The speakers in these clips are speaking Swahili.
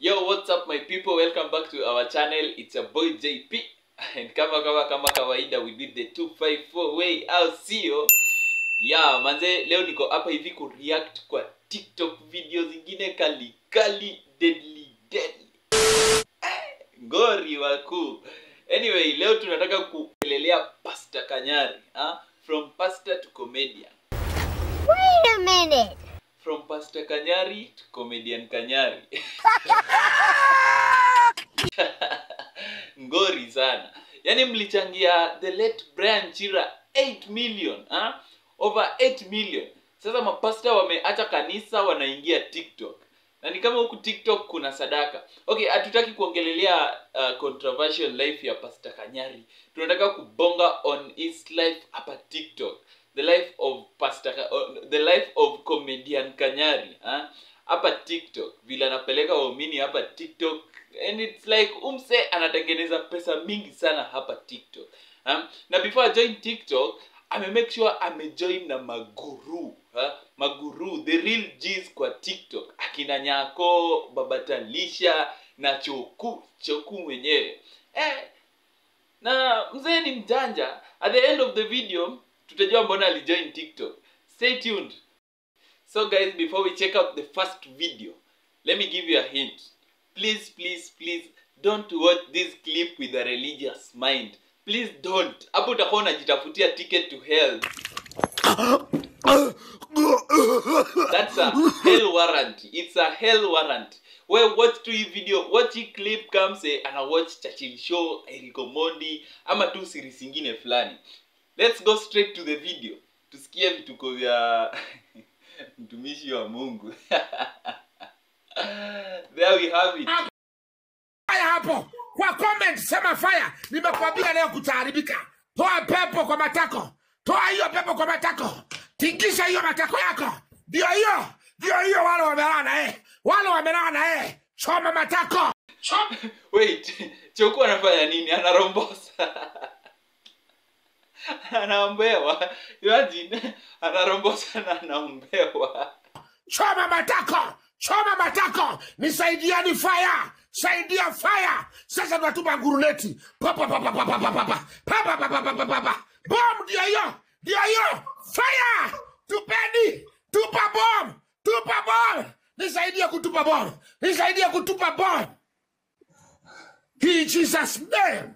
Yo, what's up my people? Welcome back to our channel. It's your boy JP. And kama kama kama kawaida we did the 254 way au sio? Yeah, manze leo niko hapa hivi ku react kwa TikTok video zingine kali kali deadly deadly. Eh, Ngori wakuu. Anyway, leo tunataka kuelelea Pastor Kanyari, ah? From pastor to comedian. Wait a minute. From Pastor Kanyari to comedian Kanyari. Ngori sana. Yaani mlichangia the late Brian Chira 8 million, ha? Over 8 million. Sasa mapasta wameacha kanisa wanaingia TikTok. Na ni kama huku TikTok kuna sadaka. Okay, hatutaki kuongelelea uh, controversial life ya Pastor Kanyari. Tunataka kubonga on his life hapa TikTok. The life of Pastor Ka- uh, the life of comedian Kanyari, ha? Hapa TikTok. Vile anapeleka waumini hapa TikTok and it's like umse anatengeneza pesa mingi sana hapa TikTok. Ha? Na before join TikTok, ame make sure amejoin na maguru ha? maguru the real G's kwa TikTok akina Nyako, Babatalisha na Choku Choku mwenyewe eh, na mzee ni mjanja. At the end of the video tutajua mbona alijoin TikTok. Stay tuned. So guys, before we check out the first video, let me give you a hint. Please, please, please don't watch this clip with a religious mind. Please don't. Hapo utakuwa unajitafutia ticket to hell. That's a hell warrant. It's a hell warrant. Well, watch tu hii video, watch hii clip kama say ana watch Churchill Show, Erico Mondi ama tu series zingine fulani. Let's go straight to the video. Tusikie vituko vya mtumishi wa Mungu. There we have it. fire hapo kwa comment sema fire nimekwambia leo kutaharibika toa pepo kwa matako toa hiyo pepo kwa matako tingisha hiyo matako yako ndio hiyo ndio hiyo wale wamelala na yeye wale wamelala na yeye choma matako choma Wait, Choku anafanya nini? Anarombosa. Anaombewa. Imagine anarombosa na anaombewa. choma matako choma matako nisaidiani fire saidia fire sasa tunatuma guruneti papa papa papa papa papa papa papa papa papa bom ndio hiyo ndio hiyo fire tupeni tupa bom tupa bom nisaidie kutupa bom nisaidie kutupa bom in jesus name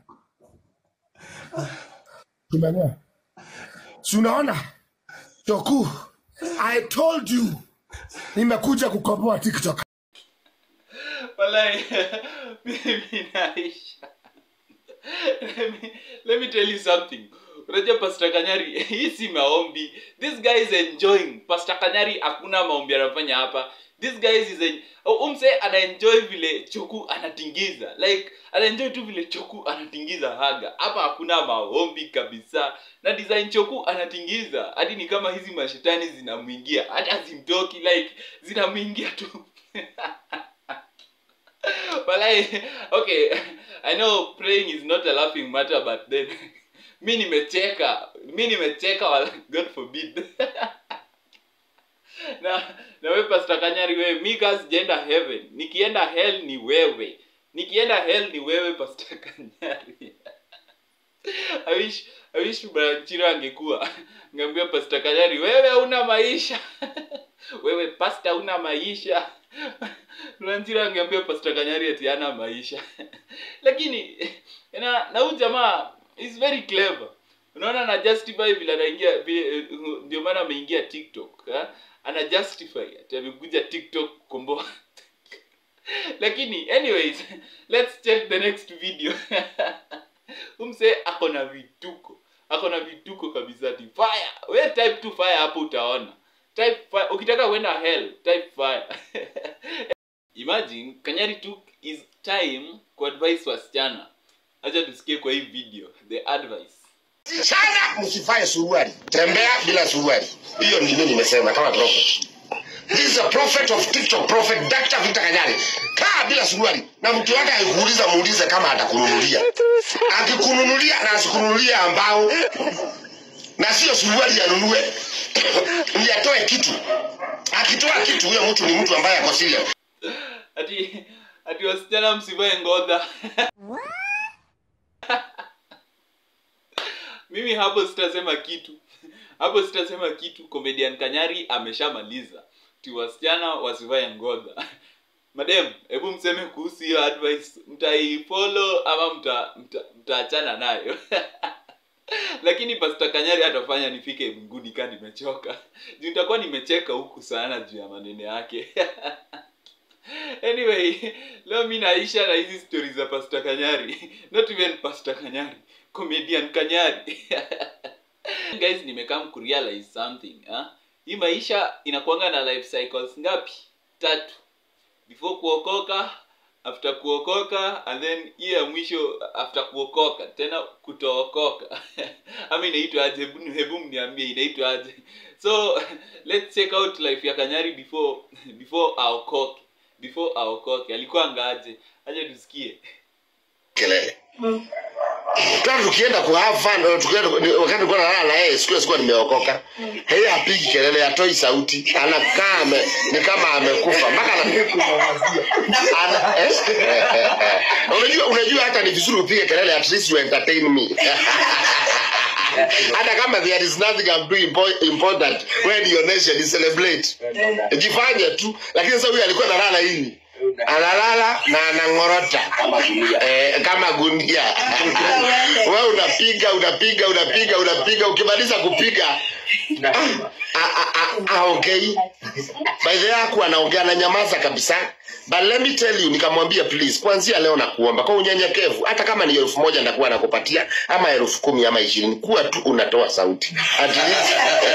tumenea si unaona toku i told you nimekuja kukomboa tiktok Walai, mimi naisha. Let me, let me tell you something. Unajua Pastor Kanyari, hii si maombi. This guy is enjoying. Pastor Kanyari hakuna maombi anafanya hapa. This guy is en... umse anaenjoy vile Choku anatingiza. Like anaenjoy tu vile Choku anatingiza haga. Hapa hakuna maombi kabisa. Na design Choku anatingiza. Hadi ni kama hizi mashetani zinamwingia. Hata zimtoki like zinamwingia tu. but I, okay i know praying is not a laughing matter but then mi nimecheka mi nimecheka wala god forbid na na we pastor kanyari wewe mi ka sijaenda heaven nikienda hell ni wewe nikienda hell ni wewe pastor kanyari I wish, I wish Branchira angekuwa ngambia Pastor Kanyari, wewe una maisha wewe pasta una maisha Branchira angeambia Pastor Kanyari ati hana maisha lakini na na huyu jamaa is very clever unaona ana justify vile anaingia vile- ndio maana ameingia TikTok ha? ana justify ati amekuja TikTok kukomboa lakini anyways let's check the next video umse ako na vituko ako na vituko kabisa ti fire we type tu fire hapo utaona type fire ukitaka kwenda hell type fire imagine kanyari took his time kuadvise wasichana acha tusikie kwa hii video the advice sana msifae suruali tembea bila suruali hiyo ndivyo nimesema kama prophet This is a prophet of TikTok, prophet Dr. Victor Kanyari. Kaa bila suruali na mtu wake akikuuliza muulize kama atakununulia. Akikununulia na asikununulia ambao na sio suruali anunue ni atoe kitu. Akitoa kitu huyo mtu ni mtu ambaye ako serious. ati ati wasichana msivae ngodha mimi hapo sitasema kitu hapo sitasema kitu comedian kanyari ameshamaliza ti wasichana wasivae ngodha madem hebu mseme kuhusu hiyo advice mtaifollow ama mta- mta- mtaachana nayo lakini pasta kanyari atafanya nifike mbinguni kaa nimechoka juu nitakuwa nimecheka huku sana juu ya maneno yake anyway leo mi naisha na hizi stori za pasta kanyari not even pasta kanyari comedian kanyari guys nimekam kurealize something ha? hii maisha inakuanga na life cycles ngapi tatu before kuokoka after kuokoka and then hiyo ya mwisho after kuokoka tena kutookoka ama inaitwa aje hebu hebu mniambie inaitwa aje so let's check out life ya kanyari before before aokoke before aokoke alikuwa ngaje aje tusikie kelele tena tukienda ku have fun tukienda ni- wakati nilikuwa nalala na yeye siku hiyo sikuwa nimeokoka yeye hapigi kelele hatoi sauti anakaa ame, ni kama amekufa mpaka ana, ana, eh? unajua unajua hata ni vizuri upige kelele at least you entertain me hata kama there is nothing I'm doing impo- important when your nation is celebrate jifanye tu lakini sasa huyu alikuwa analala hivi analala na anang'orota eh, kama gunia we unapiga unapiga unapiga unapiga ukimaliza kupiga ah, ah, ah, aongei by the way hakuwa anaongea na nyamaza kabisa but let me tell you nikamwambia please kuanzia leo nakuomba kwa unyenyekevu hata kama ni elfu moja ndakuwa nakupatia ama elfu kumi ama ishirini kuwa tu unatoa sauti At least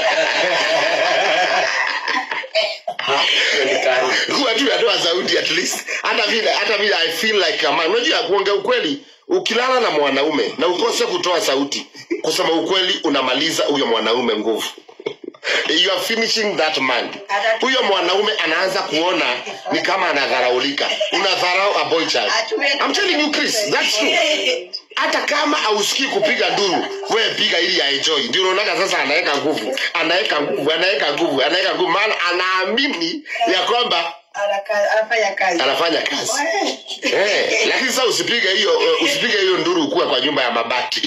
kuwa tu unatoa sauti at least hata vile hata vile i feel like a man unajua kuongea ukweli ukilala na mwanaume na ukose kutoa sauti kusema ukweli unamaliza huyo mwanaume nguvu you are finishing that man huyo mwanaume anaanza kuona ni kama anadharaulika unadharau a boy child I'm telling you Chris that's true hata kama ausikii kupiga nduru wewe piga ili aenjoy ndio unaonaga sasa anaweka nguvu anaweka nguvu anaweka nguvu anaweka nguvu maana anaamini ya kwamba Anaka- anafanya kazi anafanya kazi eh, lakini sasa usipige hiyo uh, usipige hiyo nduru ukuwe kwa nyumba ya mabati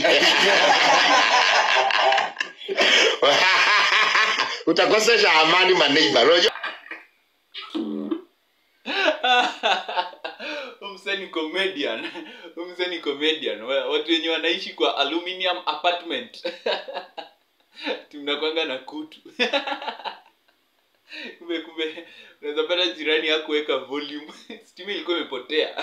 utakosesha amani maneiba unajua umseni comedian umseni comedian Wa- watu wenye wanaishi kwa aluminium apartment tunakwanga na kutu kumbe kumbe unaweza pata jirani hakuweka volume stima ilikuwa imepotea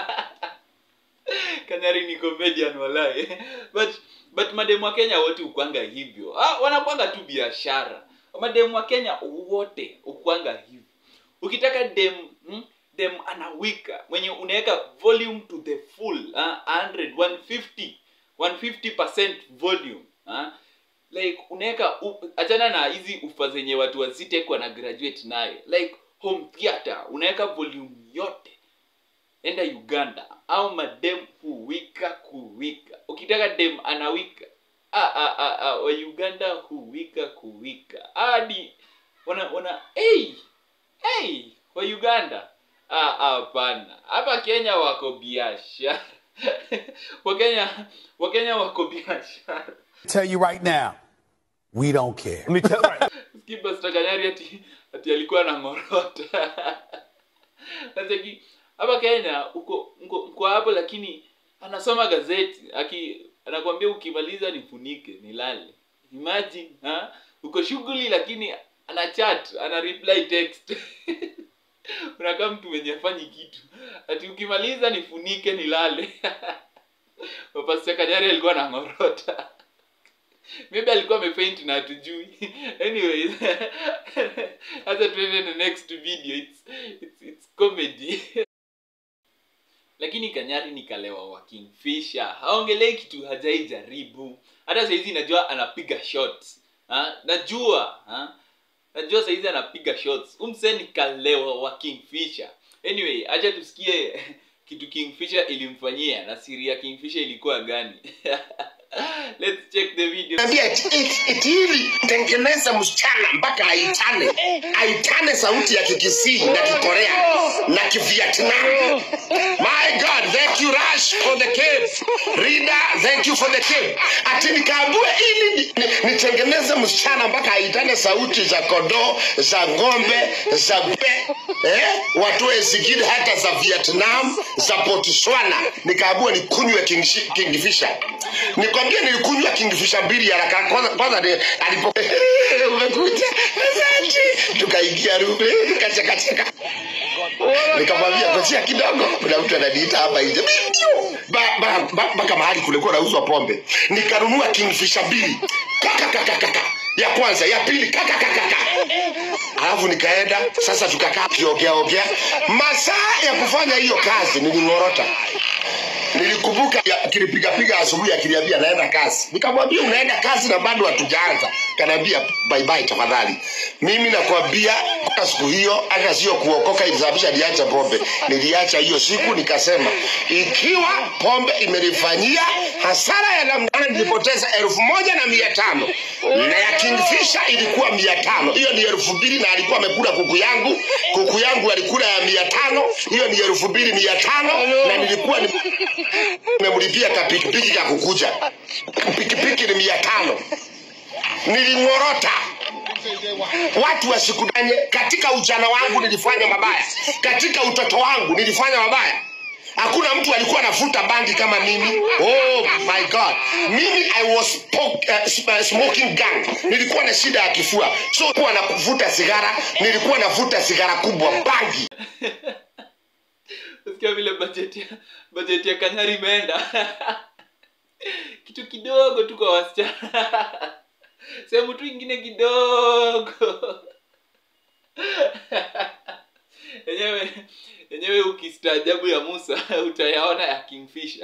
kanyari ni comedian walai but but mademu wa kenya wote ukwanga hivyo ah, wanakwanga tu biashara mademu wa kenya wote ukwanga hivyo ukitaka dem hmm, dem anawika mwenye unaweka volume to the full ah, 100 150 150% volume ah, like unaweka u- achana na hizi ufa zenye watu wazitek wana graduate nayo like home theater unaweka volume yote enda uganda au madem huwika kuwika ukitaka dem anawika ah, ah, ah, ah, wa uganda huwika kuwika hadi wana wana hey, hey, wa uganda Ah, ah, hapana hapa kenya wako biashara wakenya wakenya wako biashara tell you right now, we don't care. Skipper Stakanyari ati ati alikuwa na ngorota. Nataki hapa Kenya uko uko, uko hapo lakini anasoma gazeti aki anakwambia ukimaliza nifunike nilale. Imagine ha? Uko shughuli lakini ana chat, ana reply text. Unakaa mtu mwenye afanyi kitu. Ati ukimaliza nifunike nilale. Papa Stakanyari alikuwa na ngorota maybe alikuwa amefaint na hatujui anyways hata tuende the next video it's, it's, it's comedy lakini kanyari ni kalewa wa kingfisher haongelei kitu hajaijaribu hata saizi najua anapiga shots ha? najua ha? najua saizi anapiga shots umse ni kalewa wa kingfisher anyway acha tusikie kitu kingfisher ilimfanyia na siri ya kingfisher ilikuwa gani let's check the video Naambia eti- eti- eti ili tengeneza msichana mpaka aitane aitane sauti ya kikisii na kikorea na kivietnam my god thank you rush for the cape rida thank you for the cape ati nikaambue ili ni- ni- nitengeneze msichana mpaka aitane sauti za kodoo za ng'ombe za be eh? watoe zingine hata za vietnam za botswana nikaambua nikunywe Kingshi- kingfisher nikwambia nilikunywa kingfisher mbili haraka kwanza kwanza ni- alipo umekuja asante tukaingia rume kachekacheka nikamwambia kojia kidogo kuna mtu ananiita hapa nje Mimi ndio. Ba- ba- ba- mpaka mahali kulikuwa nauzwa pombe nikanunua kingfisher mbili kakakakakaka ya kwanza ya pili kakakakaka alafu nikaenda sasa tukakaa kiogeaogea masaa ya kufanya hiyo kazi niling'orota nilikumbuka ya- kilipigapiga asubuhi akiniambia naenda kazi nikamwambia unaenda kazi na bado hatujaanza kanaambia bye bye tafadhali mimi nakwambia kwa siku hiyo hata sio kuokoka ilisababisha niacha pombe niliacha hiyo siku nikasema ikiwa pombe imenifanyia hasara ya namna gani, nilipoteza elfu moja na mia tano na ya kingfisha ilikuwa mia tano hiyo ni elfu mbili na alikuwa amekula kuku yangu kuku yangu alikula ya mia tano hiyo ni elfu mbili mia tano na nilikuwa ni nimemlipia kapikipiki ka kukuja pikipiki ni mia tano niling'orota watu wasikudanye katika ujana wangu nilifanya mabaya katika utoto wangu nilifanya mabaya hakuna mtu alikuwa anavuta bangi kama mimi oh my god mimi i was smoke, uh, sm- uh, smoking gun nilikuwa na shida ya kifua so kuwa na kuvuta sigara nilikuwa navuta sigara kubwa bangi Usikia vile bajeti ya bajeti ya Kanyari imeenda. Kitu kidogo tu kwa wasichana. Sehemu tu ingine kidogo. Yenyewe yenyewe ukistaajabu ya Musa utayaona ya Kingfisher.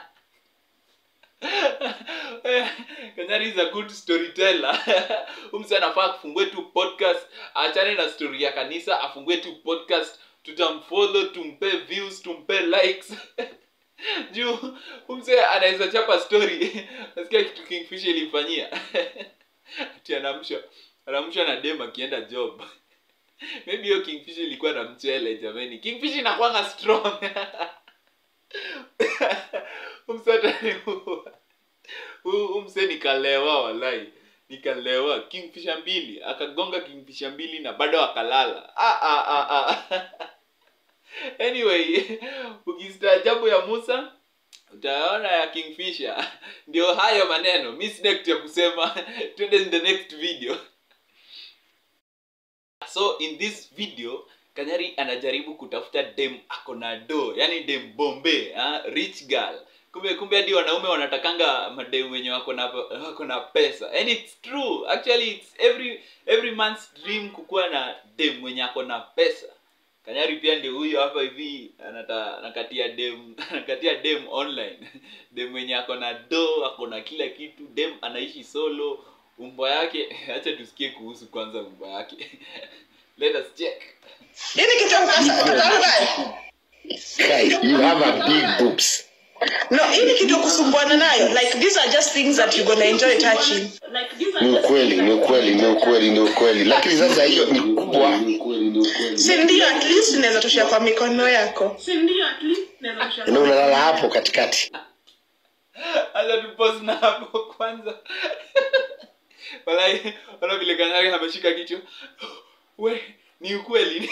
Kanyari is a good storyteller. Umse anafaa kufungue tu podcast, achane na story ya kanisa, afungue tu podcast, tutamfollow, tumpe views, tumpe likes. Juu umse anaweza chapa story. Nasikia kitu Kingfisher ilimfanyia. Ati anamsha anamsha na dem akienda job. Maybe hiyo Kingfisher ilikuwa na mchele jameni. Kingfisher inakuanga strong. umsataniua umse nikalewa walai nikalewa kingfisha mbili akagonga kingfisha mbili na bado akalala ah, ah, ah, ah. anyway ukistaajabu ya musa utaona ya kingfisher ndio hayo maneno mi sina kitu ya kusema twende in the next video so in this video kanyari anajaribu kutafuta dem ako na do yani dem bombe ha? rich girl kumbe kumbe hadi wanaume wanatakanga madem wenye wako na wako na pesa and it's true actually it's every every man's dream kukuwa na dem mwenye ako na pesa kanyari pia ndio huyo hapa hivi anata anakatia dem anakatia dem online dem mwenye ako na do ako na kila kitu dem anaishi solo umbo yake acha tusikie kuhusu kwanza umbo yake let us check Nini kitu ya kwanza? Tunaruka. Guy, you have a big boobs No, hii ni kitu ya kusumbuana nayo. Like these are just things that you're gonna enjoy touching. ni ukweli ni ukweli ni ukweli ni ukweli lakini sasa hiyo ni kubwa Si ndio at least unaweza toshea kwa mikono yako. na unalala hapo katikati acha tupos na hapo kwanza walai ona vile kanyari ameshika kichwa we ni ukweli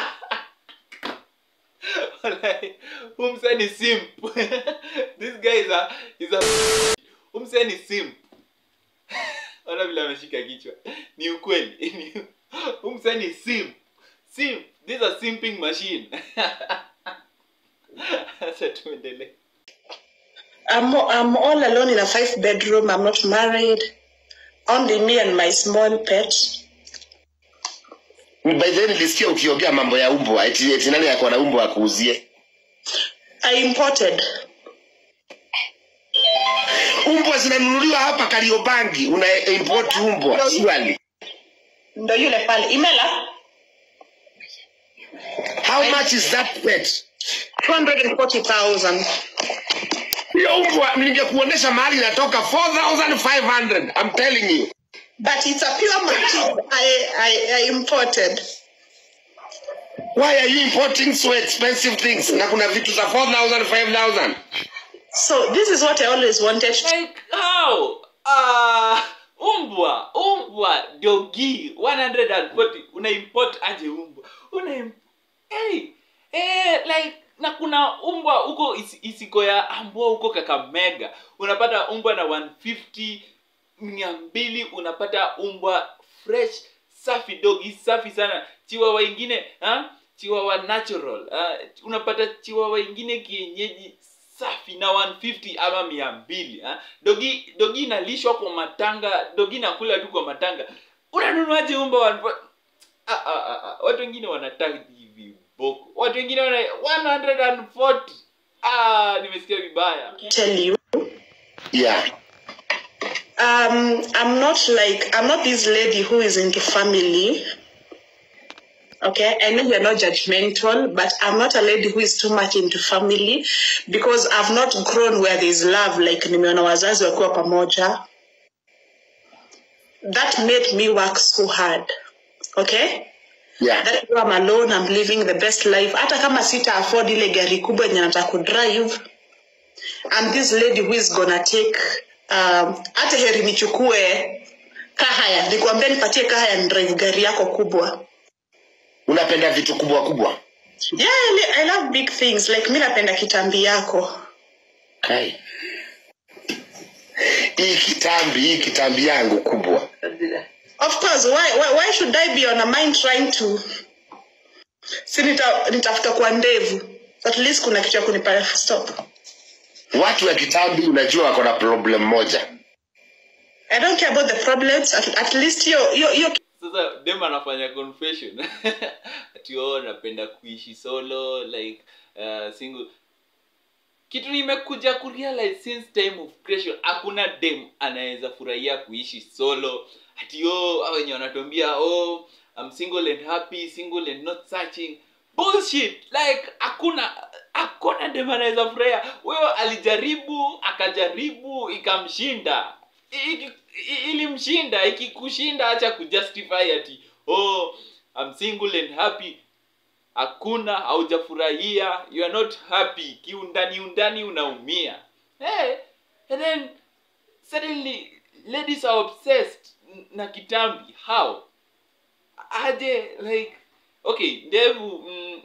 walai umse ni simp this guy is a, is a umse ni simp ona vile ameshika kichwa ni ukweli Ni- umse ni simp simp this is a simping machine acha tuendelee I'm, I'm all alone in a five bedroom. I'm not married. Only me and my small pet. by then nilisikia ukiongea mambo ya umbwa eti, eti nani yako na umbwa akuuzie I imported. umbwa zinanunuliwa hapa kariobangi una import umbwa swali Ndo yule pale. Imela how much is that pet 240,000. hiyo umbwa ningekuonesha mahali inatoka 4500 I'm telling you But it's a pure Maltese I, I, I imported. why are you importing so expensive things na kuna vitu za 4000 5000 So this is what I always wanted. like how ah umbwa umbwa dogi 140 una import aje umbwa una im- hey, eh, like na kuna umbwa huko isi- isiko ya ambua huko kakamega unapata umbwa na 150 mia mbili unapata umbwa fresh safi dogi safi sana chiwawa ingine ha? chiwawa natural ha? unapata chiwawa ingine kienyeji safi na 150 ama mia mbili ha? dogi dogi inalishwa kwa matanga dogi nakula tu kwa matanga unanunuaje umba wa- ah, ah, ah, ah. watu wengine wanataka viboko watu wengine wana 140 ah, nimesikia vibaya Tell you. yeah Um, I'm not like I'm not this lady who is into family. Okay, I know you're not judgmental, but I'm not a lady who is too much into family because I've not grown where there's love like nimeona wazazi wakiwa pamoja. That made me work so hard. Okay? yeah That is why I'm alone, I'm living the best life. Hata kama sita afford ile gari kubwa yenye nataka kudrive. I'm this lady who is gonna take um, hata heri nichukue kahaya nikwambia nipatie kahaya ni drive gari yako kubwa unapenda vitu kubwa kubwa yeah I, li- I love big things like mi napenda kitambi yako kai hii kitambi hii kitambi yangu kubwa of course why, why, why should i be on a mind trying to si nita, nitafuta kwa ndevu at least kuna kitu ya kunipa stop watu wa kitambi unajua wako na problem moja i don't care about the problems at, at least hiyo hiyo hiyo sasa dem anafanya confession ati oh napenda kuishi solo like uh, single kitu nimekuja kurealize since time of creation hakuna dem anaweza furahia kuishi solo ati oh hao wenye wanatuambia oh I'm single and happy single and not searching bullshit like hakuna hakuna dem anaweza furahia huyo alijaribu akajaribu ikamshinda I- i- i- ilimshinda ikikushinda acha kujustify ati oh I'm single and happy hakuna haujafurahia you are not happy kiundani undani unaumia hey, and then suddenly ladies are obsessed n- na kitambi how aje like okay ndevu mm,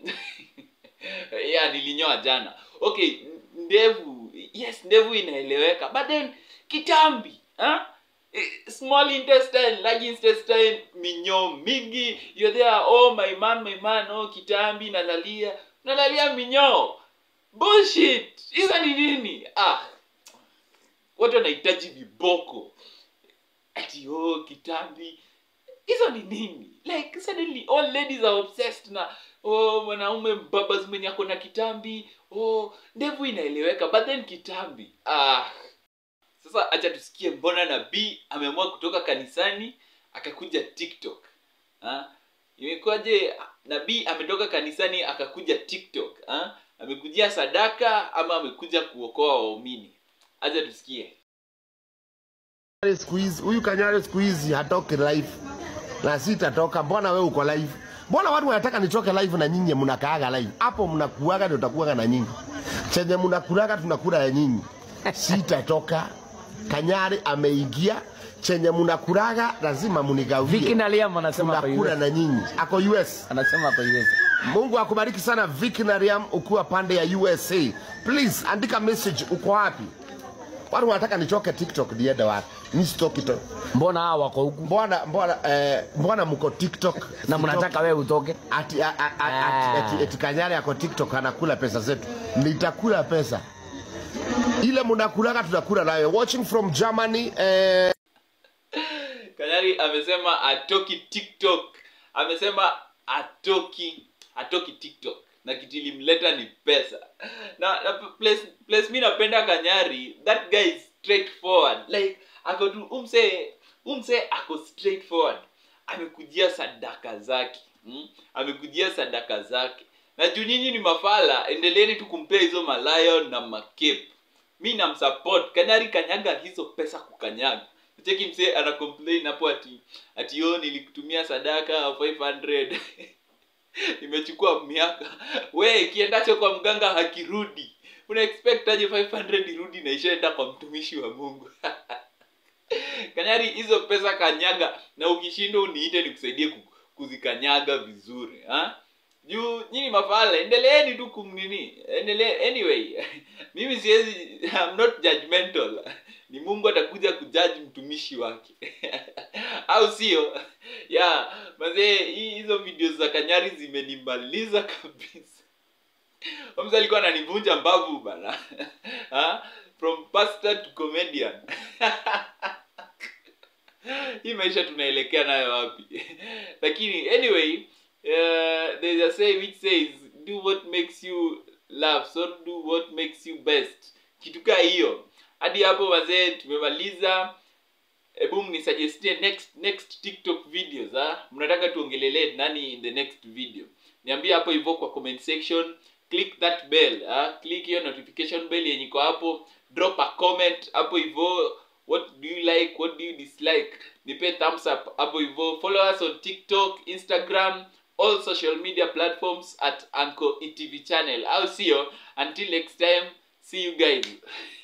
yeah nilinyoa jana okay ndevu yes ndevu inaeleweka but then kitambi huh? small intestine large intestine minyoo mingi you're there oh my man my man oh kitambi nalalia nalalia minyoo bullshit hizo ni nini ah watu wanahitaji viboko ati oh kitambi hizo ni nini like suddenly all ladies are obsessed na oh mwanaume babas mwenye ako na kitambi oh ndevu inaeleweka but then kitambi ah sasa acha tusikie mbona nabii ameamua kutoka kanisani akakuja tiktok ha? imekuwaje nabii ametoka kanisani akakuja tiktok ha? amekujia sadaka ama amekuja kuokoa waumini acha tusikie siku hizi huyu Kanyare siku hizi hatoki live na sitatoka. Mbona wewe uko live? Mbona watu wanataka nitoke live na nyinyi mnakaaga live? Hapo mnakuaga ndio utakuaga na nyinyi. Chenye mnakulaga tunakula ya nyinyi. Sitatoka. Kanyare ameingia chenye mnakulaga lazima munigawie. Viki na Liam anasema ako tunakula US. na nyinyi. Ako US. Anasema ako US. Mungu akubariki sana Vicky na Riam ukiwa pande ya USA. Please andika message uko wapi? Watu wanataka nitoke TikTok niende wapi? Mimi sitoki to. Mbona hawa wako huku Mbona mbona eh, mbona mko TikTok? na mnataka wewe utoke? ati, a, a, a, ati, ati, ati Kanyare yako TikTok anakula pesa zetu. Nitakula pesa. Ile mnakulaga tunakula nayo. Watching from Germany eh, kanyari amesema atoki tiktok amesema atoki atoki tiktok na kitu ilimleta ni pesa na, na place, place mi napenda kanyari that guy is straightforward like ako tu umse umse ako straightforward amekujia sadaka zake hmm? amekujia sadaka zake na juu nyinyi ni mafala endeleeni tu kumpea hizo malayon na macape mi namsupport kanyari kanyaga hizo pesa kukanyaga cheki msee ana complain hapo ati ati yo nilikutumia sadaka 500 imechukua miaka we kiendacho kwa mganga hakirudi una expect aje 500 irudi na ishaenda kwa mtumishi wa mungu kanyari hizo pesa kanyaga na ukishindwa uniite nikusaidie ku- kuzikanyaga vizuri ha? juu nyinyi mafala endeleeni tu kumnini endelee anyway mimi siwezi I'm not judgmental ni mungu atakuja kujudge mtumishi wake au sio ya mazee hii- hizo video za kanyari zimenimaliza kabisa Omza alikuwa ananivunja mbavu bana ha? from pastor to comedian hii maisha tunaelekea nayo wapi lakini anyway uh, there's a say which says do what makes you laugh so do what makes you best kitu kaa hiyo hadi hapo wazee tumemaliza hebu mnisuggestie next next tiktok videos ha? mnataka tuongelelee nani in the next video niambie hapo hivyo kwa comment section click that bell ha? click hiyo notification bell yenye iko hapo drop a comment hapo hivyo what do you like what do you dislike nipe thumbs up hapo hivyo follow us on tiktok instagram all social media platforms at anco etv channel au sio until next time see you guys